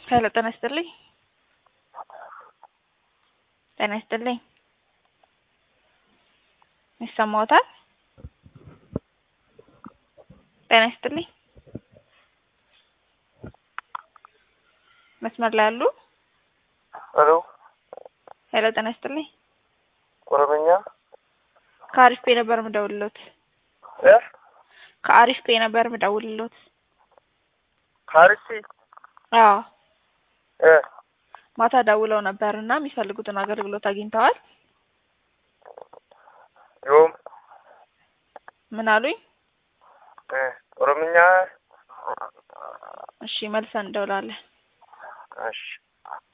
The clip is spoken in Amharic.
ሄሎ ጤና ይስጥልኝ። ጤና ይስጥልኝ። ይሰማዎታል? ጤና ይስጥልኝ። መስመር ላይ አሉ? ሄሎ ሄሎ ጤና ይስጥልኝ። ኦሮምኛ ከአሪፍ ፔ ነበር ምደውልሎት። እ ከአሪፍ ፔ ነበር ምደውልሎት። ካርሲ አዎ እ ማታ ደውለው ነበር እና የሚፈልጉትን አገልግሎት አግኝተዋል? ዮም ምን አሉኝ? እ ኦሮምኛ እሺ መልሰን እንደውላለን። እሺ